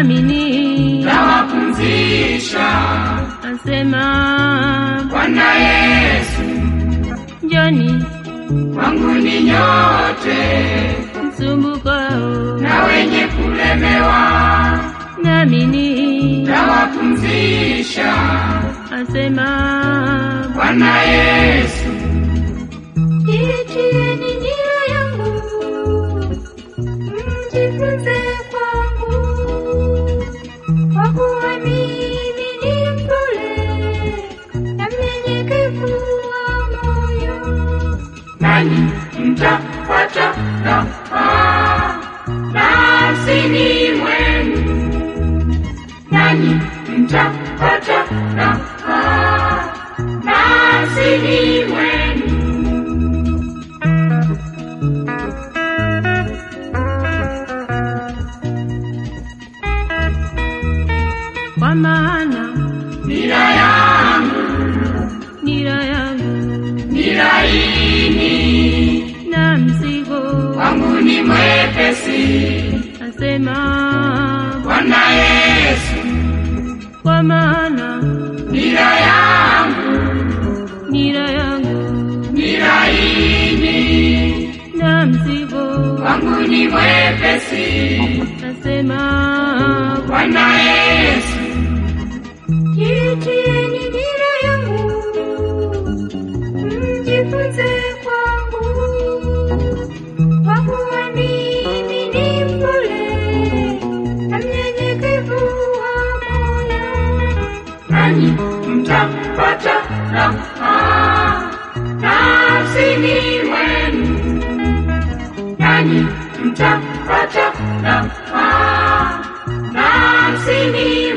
nami tawapumzisha. asema Bwana Yesu, njoni kwangu ni nyote msumbukao na wenye kulemewa, nami tawapumzisha. asema Bwana Yesu, Jiitieni nia yangu, mjifunze kwangu, kwa kuwa mimi ni mpole na mnyenyekevu wa moyo, nanyi mtapata nafaa nafsini mwenu, nanyi mtapata nafaa nafsini mwenu. kwa maana Nira yangu nira yangu ni laini, na mzigo, wangu ni mwepesi. asema Bwana Yesu, kwa maana nira yangu nira yangu ni laini, na mzigo, wangu ni mwepesi. asema Bwana Yesu, Jiitieni nira yangu, mjifunze kwangu, kwa kuwa mimi ni mpole na mnyenyekevu wa moyo, nanyi mtapata nafaa nafsini mwenu, nanyi mtapata nafaa nafsini